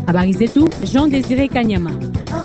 Habari zetu Jean Desire Kanyama.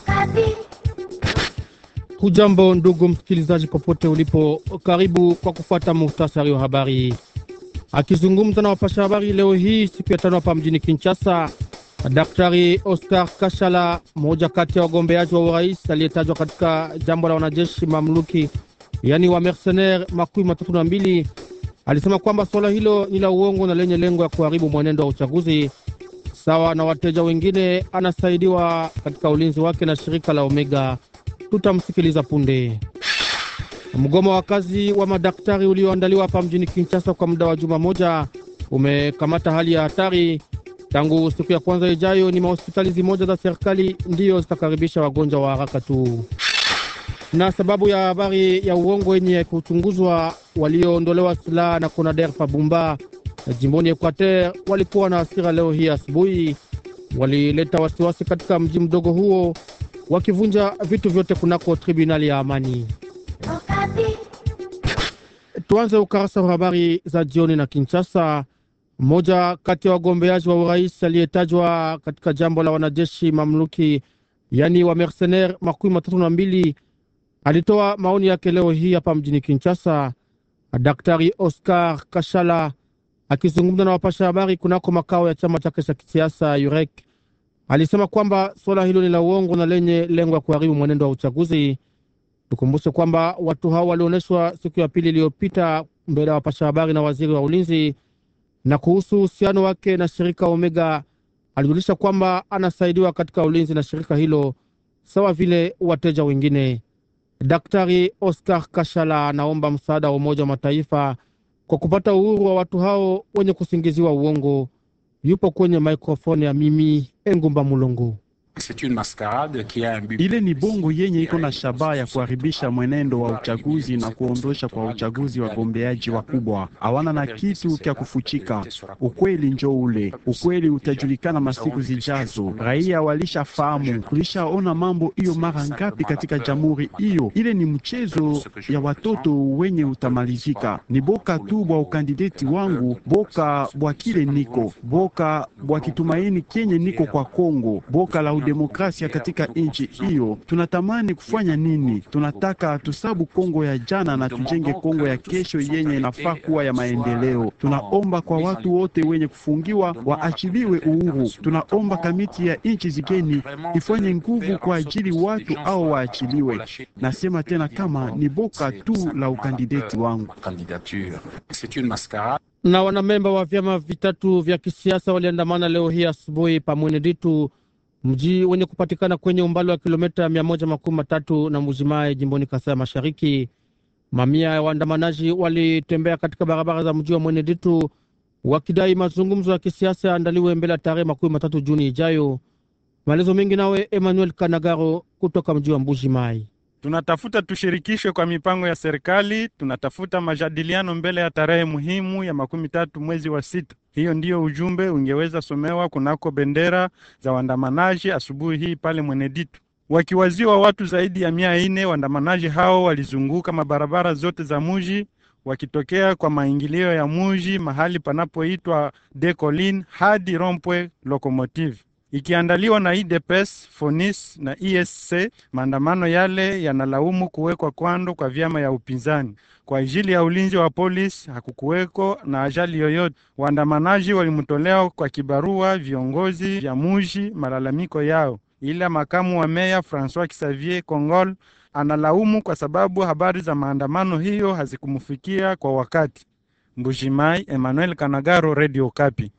Hujambo ndugu msikilizaji, popote ulipo, karibu kwa kufuata muhtasari wa habari. Akizungumza na wapasha habari leo hii siku ya tano hapa mjini Kinshasa, Daktari Oscar Kashala, mmoja kati ya wagombeaji wa urais aliyetajwa katika jambo la wanajeshi mamluki, yaani wa mercenaire makumi matatu na mbili, alisema kwamba suala hilo ni la uongo na lenye lengo ya kuharibu mwenendo wa uchaguzi. Sawa na wateja wengine, anasaidiwa katika ulinzi wake na shirika la Omega. Tutamsikiliza punde. Mgomo wa kazi wa madaktari ulioandaliwa hapa mjini Kinshasa kwa muda wa juma moja umekamata hali ya hatari. Tangu siku ya kwanza ijayo, ni mahospitali zimoja za serikali ndiyo zitakaribisha wagonjwa wa haraka tu, na sababu ya habari ya uongo yenye kuchunguzwa, walioondolewa silaha na Conader Pabumba jimboni Equateur walikuwa na hasira leo hii asubuhi. Walileta wasiwasi katika mji mdogo huo wakivunja vitu vyote kunako tribunali ya amani. Tuanze ukarasa wa habari za jioni na Kinshasa. Mmoja kati ya wagombeaji wa urais aliyetajwa katika jambo la wanajeshi mamluki, yaani wa mercenaire makumi matatu na mbili, alitoa maoni yake leo hii hapa mjini Kinshasa. Daktari Oscar Kashala akizungumza na wapasha habari kunako makao ya chama chake cha kisiasa Yurek alisema kwamba suala hilo ni la uongo na lenye lengo ya kuharibu mwenendo wa uchaguzi. Tukumbushe kwamba watu hao walionyeshwa siku ya pili iliyopita mbele ya wapasha habari na waziri wa ulinzi. Na kuhusu uhusiano wake na shirika Omega, alijulisha kwamba anasaidiwa katika ulinzi na shirika hilo sawa vile wateja wengine. Daktari Oscar Kashala anaomba msaada wa Umoja wa Mataifa kwa kupata uhuru wa watu hao wenye kusingiziwa uongo. Yupo kwenye mikrofoni ya mimi Engumba Mulongo. Ile ni bongo yenye iko na shabaha ya kuharibisha mwenendo wa uchaguzi na kuondosha kwa uchaguzi wagombeaji wakubwa. Hawana na kitu kya kufuchika. Ukweli njo ule, ukweli utajulikana masiku zijazo. Raia walishafahamu, tulishaona mambo hiyo mara ngapi katika jamhuri hiyo. Ile ni mchezo ya watoto wenye utamalizika. Ni boka tu bwa ukandideti wangu, boka bwa kile niko, boka bwa kitumaini kenye niko kwa Kongo, boka la demokrasia katika nchi hiyo. Tunatamani kufanya nini? Tunataka tusabu Kongo ya jana na tujenge Kongo ya kesho yenye inafaa kuwa ya maendeleo. Tunaomba kwa watu wote wenye kufungiwa waachiliwe uhuru. Tunaomba kamiti ya nchi zigeni ifanye nguvu kwa ajili watu au waachiliwe. Nasema tena kama ni boka tu la ukandideti wangu. Na wanamemba wa vyama vitatu vya kisiasa waliandamana leo hii asubuhi pa Mweneditu mji wenye kupatikana kwenye umbali wa kilomita mia moja makumi matatu na Mujimae jimboni Kasai Mashariki. Mamia ya waandamanaji walitembea katika barabara za mji wa Mweneditu wakidai mazungumzo ya kisiasa yaandaliwe mbele ya tarehe makumi matatu Juni ijayo. Maelezo mengi nawe Emmanuel Kanagaro kutoka mji wa Mbuji Mai. Tunatafuta tushirikishwe kwa mipango ya serikali. Tunatafuta majadiliano mbele ya tarehe muhimu ya makumi tatu mwezi wa sita. Hiyo ndiyo ujumbe ungeweza somewa kunako bendera za waandamanaji asubuhi hii pale Mweneditu, wakiwaziwa watu zaidi ya mia ine. Waandamanaji hao walizunguka mabarabara zote za muji wakitokea kwa maingilio ya muji mahali panapoitwa De Colline hadi Rompwe Locomotive ikiandaliwa na IDPS, FONIS na ESC. Maandamano yale yanalaumu kuwekwa kwando kwa vyama ya upinzani kwa ajili ya ulinzi wa polisi. Hakukuweko na ajali yoyote. Waandamanaji walimtolea kwa kibarua viongozi vya muji malalamiko yao, ila makamu wa meya Francois Xavier Congol analaumu kwa sababu habari za maandamano hiyo hazikumfikia kwa wakati. Mbujimai, Emmanuel Kanagaro, Radio Kapi.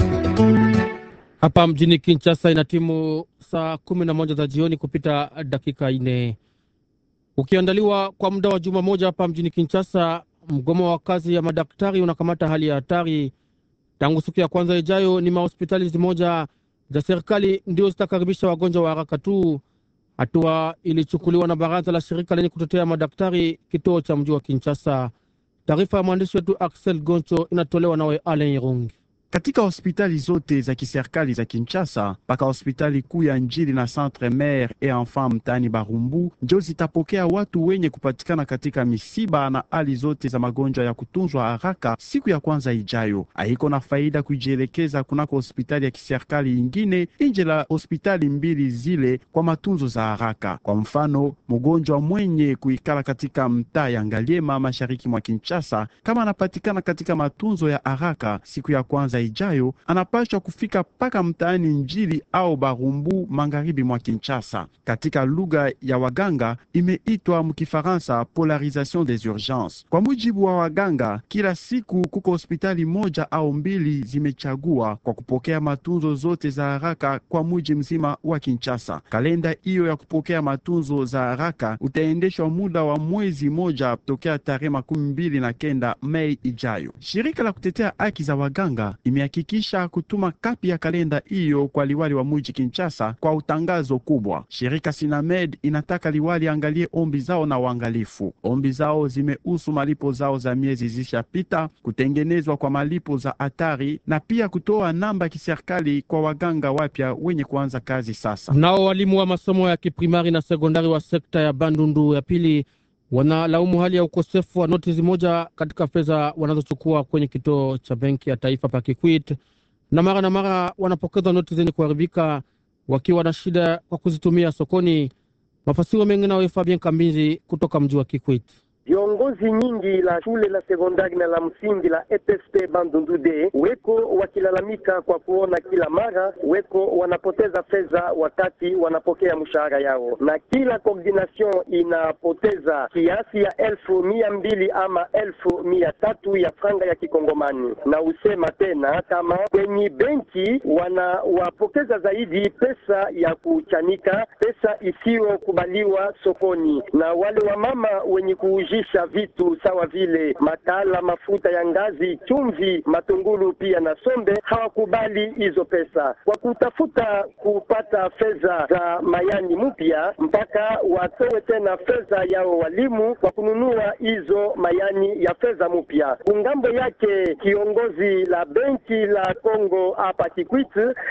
Hapa mjini Kinshasa ina timu saa kumi na moja za jioni kupita dakika ine, ukiandaliwa kwa muda wa juma moja hapa mjini Kinshasa. Mgomo wa kazi ya madaktari unakamata hali ya hatari. Tangu siku ya kwanza ijayo, ni mahospitali zimoja za serikali ndio zitakaribisha wagonjwa wa haraka tu. Hatua ilichukuliwa na baraza la shirika lenye kutetea madaktari kituo cha mji wa Kinshasa. Taarifa ya mwandishi wetu Axel Goncho inatolewa nawe Alen Irungi. katika hospitali zote za kiserikali za Kinshasa mpaka hospitali kuu ya Njili na Centre Mère et Enfant mtaani Barumbu njo zitapokea watu wenye kupatikana katika misiba na hali zote za magonjwa ya kutunzwa haraka siku ya kwanza ijayo. Haiko na faida kujielekeza kunako hospitali ya kiserikali ingine nje la hospitali mbili zile kwa matunzo za haraka. Kwa mfano, mgonjwa mwenye kuikala katika mtaa ya Ngaliema mashariki mwa Kinshasa, kama anapatikana katika matunzo ya haraka siku ya kwanza ijayo, anapaswa kufika mpaka mtaani Njili au Barumbu magharibi mwa Kinshasa. Katika lugha ya waganga imeitwa mkifaransa polarisation des urgences. Kwa mujibu wa waganga, kila siku kuko hospitali moja au mbili zimechagua kwa kupokea matunzo zote za haraka kwa muji mzima wa Kinshasa. Kalenda hiyo ya kupokea matunzo za haraka utaendeshwa muda wa mwezi moja tokea tarehe makumi mbili na kenda Mei ijayo. Shirika la kutetea haki za waganga imehakikisha kutuma kapi ya kalenda hiyo kwa liwali wa muji Kinshasa kwa utangazo kubwa. Shirika Sinamed inataka liwali angalie ombi zao na uangalifu. Ombi zao zimehusu malipo zao za miezi zishapita, kutengenezwa kwa malipo za hatari na pia kutoa namba ya kiserikali kwa waganga wapya wenye kuanza kazi sasa. Nao walimu wa masomo ya kiprimari na sekondari wa sekta ya Bandundu ya pili wanalaumu hali ya ukosefu wa notisi moja katika fedha wanazochukua kwenye kituo cha benki ya taifa pa Kikwit, na mara na mara wanapokeza noti zenye kuharibika wakiwa na shida kwa kuzitumia sokoni. Mafasiro mengi nawe Fabien Kambizi kutoka mji wa Kikwit. Viongozi nyingi la shule la sekondari na la msingi la EPSP Bandundu de weko wakilalamika kwa kuona kila mara weko wanapoteza fedha wakati wanapokea mshahara yao, na kila coordination inapoteza kiasi ya elfu mia mbili ama elfu mia tatu ya franga ya kikongomani. Na usema tena kama kwenye benki wanawapokeza zaidi pesa ya kuchanika, pesa isiyokubaliwa sokoni, na wale wamama wenye kuuji sha vitu sawa vile makala, mafuta ya ngazi, chumvi, matungulu pia na sombe hawakubali hizo pesa kwa kutafuta kupata fedha za mayani mpya, mpaka watoe tena fedha yao walimu kwa kununua hizo mayani ya fedha mpya. Kungambo yake kiongozi la benki la Kongo hapa Kikwit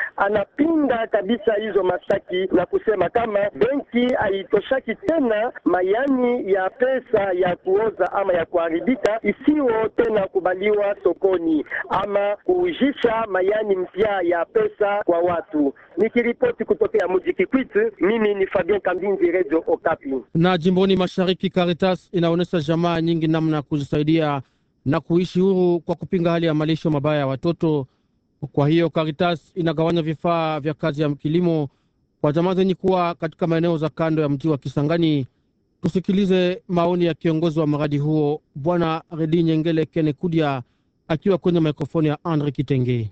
anapinga kabisa hizo mashtaki na kusema kama benki haitoshaki tena mayani ya pesa ya kuoza ama ya kuharibika isiyo tena kubaliwa sokoni ama kuujisha mayani mpya ya pesa kwa watu. Nikiripoti kutokea mji Kikwit, mimi ni Fabien Kambinzi, Radio Okapi. Na jimboni mashariki, Caritas inaonyesha jamaa nyingi namna ya kujisaidia na kuishi huru kwa kupinga hali ya malisho mabaya ya watoto. Kwa hiyo Caritas inagawanya vifaa vya kazi ya kilimo kwa jamaa zenye kuwa katika maeneo za kando ya mji wa Kisangani. Tusikilize maoni ya kiongozi wa mradi huo Bwana Redi Nyengele Kene Kudia akiwa kwenye mikrofoni ya Andre Kitenge.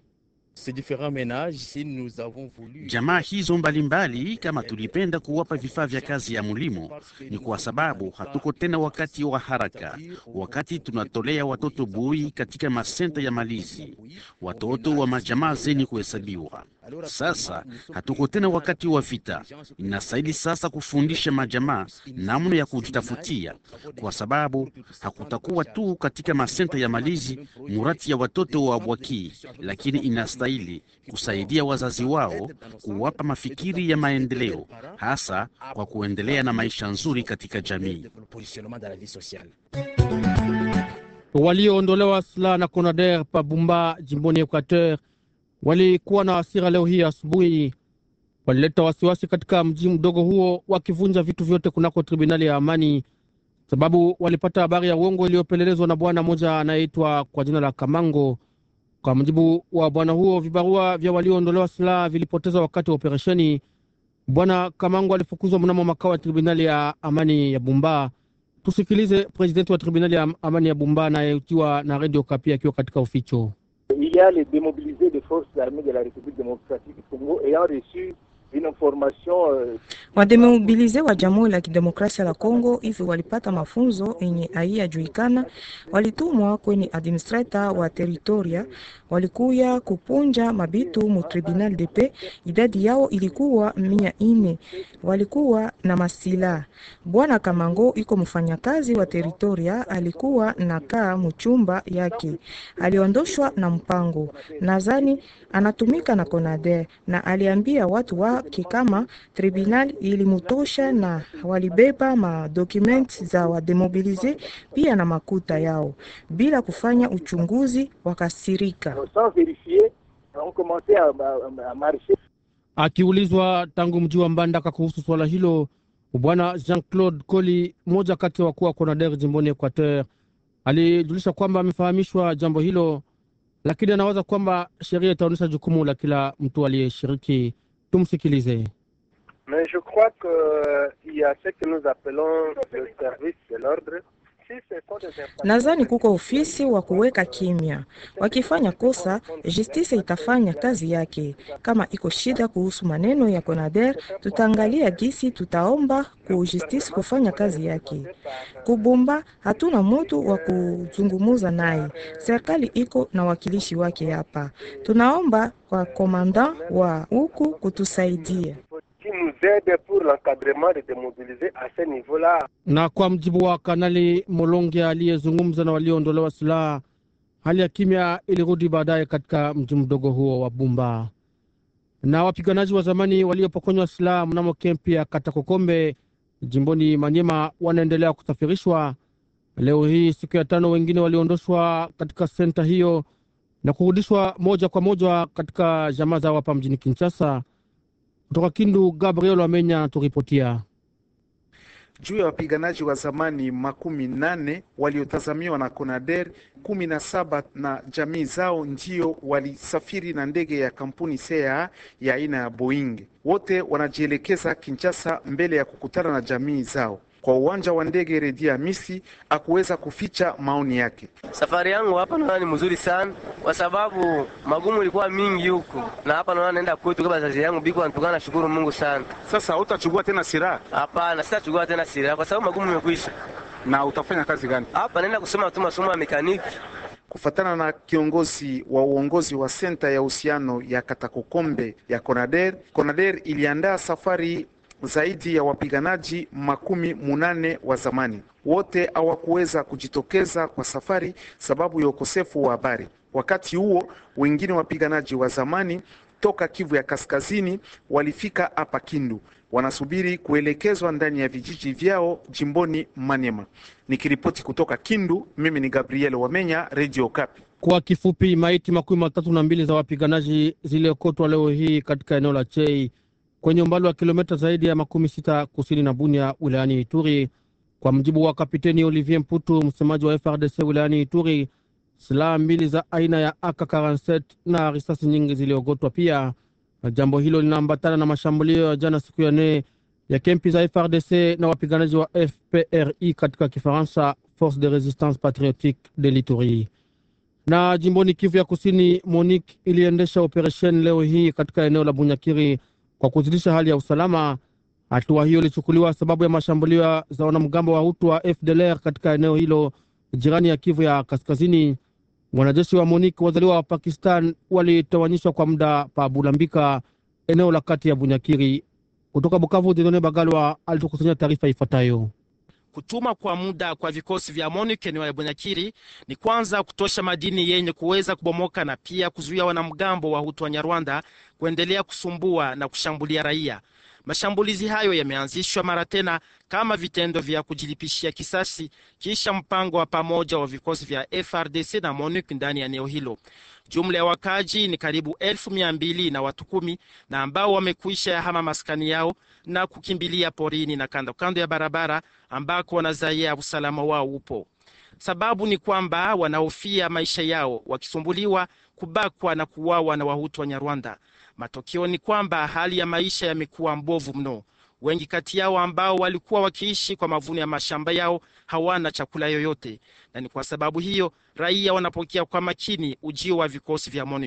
Jamaa hizo mbalimbali mbali, kama tulipenda kuwapa vifaa vya kazi ya mulimo ni kwa sababu hatuko tena wakati wa haraka, wakati tunatolea watoto bui katika masenta ya malizi, watoto wa majamaa zenye kuhesabiwa. Sasa hatuko tena wakati wa vita, inastahili sasa kufundisha majamaa namna ya kujitafutia, kwa sababu hakutakuwa tu katika masenta ya malizi murati ya watoto wa bwaki, lakini inastahili kusaidia wazazi wao kuwapa mafikiri ya maendeleo, hasa kwa kuendelea na maisha nzuri katika jamii. Walioondolewa silaha na Conader pa Bumba jimboni Equateur walikuwa na hasira leo hii asubuhi. Walileta wasiwasi katika mji mdogo huo, wakivunja vitu vyote kunako tribunali ya amani, sababu walipata habari ya uongo iliyopelelezwa na bwana mmoja anayeitwa kwa jina la Kamango. Kwa mujibu wa bwana huo, vibarua vya walioondolewa silaha vilipoteza wakati wa operesheni. Bwana Kamango alifukuzwa mnamo makao ya tribunali ya amani ya Bumba. Tusikilize presidenti wa tribunali ya amani ya Bumba anayetiwa na redio Kapi akiwa katika uficho. Il y a les démobilisés des forces armées de la République démocratique du Congo ayant reçu Wademobilize wa Jamhuri la Kidemokrasia la Kongo hivi walipata mafunzo yenye haiyajulikana, walitumwa kwenye administrator wa teritoria, walikuya kupunja mabitu mu tribunal de paix. Idadi yao ilikuwa mia ine, walikuwa na masila. Bwana Kamango iko mfanyakazi wa teritoria, alikuwa nakaa muchumba yake, aliondoshwa na mpango, nadhani anatumika na Conader na aliambia watu wake kama tribunal ilimutosha na walibeba madocument za wademobilize pia na makuta yao bila kufanya uchunguzi, wakasirika. Akiulizwa tangu mji wa Mbandaka kuhusu swala hilo, bwana Jean Claude Coli, mmoja kati ya wakuu wa Conader jimboni Equateur, alijulisha kwamba amefahamishwa jambo hilo, lakini anawaza kwamba sheria itaonyesha jukumu la kila mtu aliyeshiriki. Tumsikilize. Mais je crois qu'il y a ce que nous appelons le service de l'ordre. Nadhani kuko ofisi wa kuweka kimya. Wakifanya kosa, justice itafanya kazi yake. Kama iko shida kuhusu maneno ya Conader, tutaangalia gisi tutaomba ku justice kufanya kazi yake. Kubumba hatuna mutu wa kuzungumuza naye, serikali iko na wakilishi wake hapa. Tunaomba kwa komanda wa huku kutusaidia qui nous aide pour l'encadrement de démobiliser à ce niveau-là. Na kwa mjibu wa Kanali Molonge aliyezungumza na walioondolewa silaha, hali ya kimya ilirudi baadaye katika mji mdogo huo wa Bumba. Na wapiganaji wa zamani waliopokonywa silaha mnamo kempi ya Katakokombe jimboni Manyema wanaendelea kusafirishwa. Leo hii siku ya tano, wengine waliondoshwa katika senta hiyo na kurudishwa moja kwa moja katika jamaa zao hapa mjini Kinshasa. Kutoka Kindu, Gabriel Wamenya anaturipotia. Juu ya wapiganaji wa zamani makumi nane waliotazamiwa na Conader, kumi na saba na jamii zao ndio walisafiri na ndege ya kampuni sea ya aina ya Boeing. Wote wanajielekeza Kinshasa mbele ya kukutana na jamii zao. Kwa uwanja wa ndege Redi Hamisi akuweza kuficha maoni yake. Safari yangu hapa naona ni mzuri sana, kwa sababu magumu ilikuwa mingi huku, na hapa naona naenda kwetu kwa bazazi yangu biko antukana. Nashukuru Mungu sana. Sasa utachukua tena silaha? Hapana, sitachukua tena silaha kwa sababu magumu imekwisha. Na utafanya kazi gani hapa? Naenda kusoma tu masomo ya mekaniki. Kufatana na kiongozi wa uongozi wa senta ya uhusiano ya Katakokombe ya Conader, Conader iliandaa safari zaidi ya wapiganaji makumi munane wa zamani. Wote hawakuweza kujitokeza kwa safari sababu ya ukosefu wa habari. Wakati huo wengine wapiganaji wa zamani toka Kivu ya Kaskazini walifika hapa Kindu, wanasubiri kuelekezwa ndani ya vijiji vyao jimboni Maniema. Nikiripoti kutoka Kindu, mimi ni Gabriel Wamenya, Radio Kapi. Kwa kifupi, maiti makumi matatu na mbili za wapiganaji ziliokotwa leo hii katika eneo la Chei kwenye umbali wa kilomita zaidi ya makumi sita kusini na Bunia wilayani Ituri. Kwa mjibu wa kapiteni Olivier Mputu, msemaji wa FRDC wilayani Ituri, silaha mbili za aina ya AK47 na risasi nyingi ziliogotwa pia. Jambo hilo linaambatana na mashambulio ya jana siku ya nne ya kempi za FRDC na wapiganaji wa FPRI katika Kifaransa, Force de Resistance Patriotique de l'Ituri. Na jimboni Kivu ya Kusini, MONUC iliendesha operesheni leo hii katika eneo la Bunyakiri kwa kuzidisha hali ya usalama. Hatua hiyo ilichukuliwa sababu ya mashambulio za wanamgambo wa Hutu wa FDLR katika eneo hilo jirani ya Kivu ya Kaskazini. Wanajeshi wa MONUC wazaliwa wa Pakistan walitawanyishwa kwa muda pa Bulambika, eneo la kati ya Bunyakiri. Kutoka Bukavu, Didone Bagalwa alitukusanya taarifa ifuatayo. Kutuma kwa muda kwa vikosi vya MONUC eneo ya Bunyakiri ni kwanza kutosha madini yenye kuweza kubomoka na pia kuzuia wanamgambo wa Hutu wa Nyarwanda kuendelea kusumbua na kushambulia raia. Mashambulizi hayo yameanzishwa mara tena kama vitendo vya kujilipishia kisasi kisha mpango wa pamoja wa vikosi vya FRDC na MONUC ndani ya eneo hilo. Jumla ya wakaji ni karibu elfu mia mbili na watu kumi na ambao wamekwisha yahama maskani yao na kukimbilia porini na kando kando ya barabara ambako wanazaia usalama wao upo. Sababu ni kwamba wanahofia maisha yao wakisumbuliwa, kubakwa na kuuawa na Wahutu wa Nyarwanda. Matokeo ni kwamba hali ya maisha yamekuwa mbovu mno. Wengi kati yao ambao walikuwa wakiishi kwa mavuno ya mashamba yao hawana chakula yoyote, na ni kwa sababu hiyo raia wanapokea kwa makini ujio wa vikosi vya MONUC.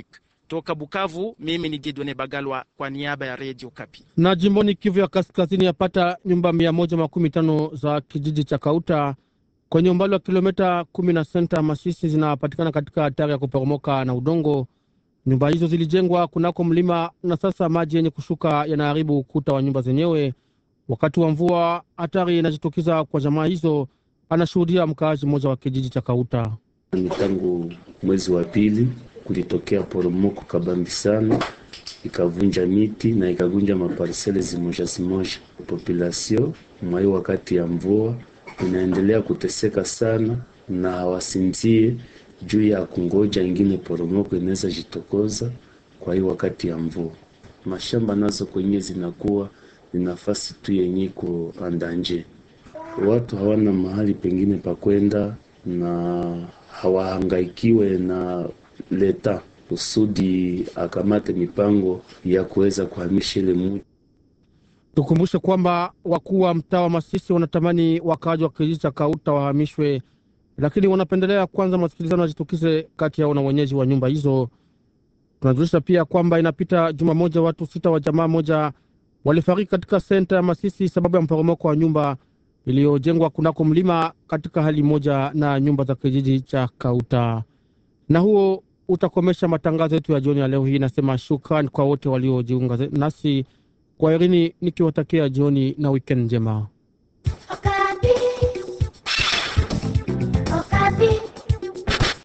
Toka Bukavu, mimi ni Didone Bagalwa kwa niaba ya Radio Kapi. Na jimboni Kivu ya Kaskazini, yapata nyumba mia moja makumi tano za kijiji cha Kauta kwenye umbali wa kilomita kumi na senta Masisi zinapatikana katika hatari ya kuporomoka na udongo. Nyumba hizo zilijengwa kunako mlima na sasa maji yenye kushuka yanaharibu ukuta wa nyumba zenyewe. Wakati wa mvua, hatari inajitokeza kwa jamaa hizo, anashuhudia mkaaji mmoja wa kijiji cha Kauta. Ni tangu mwezi wa pili kulitokea poromoko kabambi sana, ikavunja miti na ikavunja maparsele zimoja zimoja. Populasio mwai wakati ya mvua inaendelea kuteseka sana, na hawasinzie juu ya kungoja ingine poromoko inaweza jitokoza. Kwa hiyo wakati ya mvua, mashamba nazo kwenye zinakuwa ni nafasi tu yenye iko andanje, watu hawana mahali pengine pa kwenda na hawahangaikiwe na leta kusudi akamate mipango ya kuweza kuhamisha ile mji. Tukumbushe kwamba wakuu wa mtaa wa Masisi wanatamani wakaaji wa kijiji cha Kauta wahamishwe, lakini wanapendelea kwanza masikilizano yajitukize kati yao na wenyeji wa nyumba hizo. Tunajulisha pia kwamba inapita juma moja watu sita wa jamaa moja walifariki katika senta ya Masisi sababu ya mporomoko wa nyumba iliyojengwa kunako mlima katika hali moja na nyumba za kijiji cha Kauta. Na huo utakomesha matangazo yetu ya jioni ya leo hii. Nasema shukrani kwa wote waliojiunga nasi kwa Irini, nikiwatakia jioni na wikendi njema.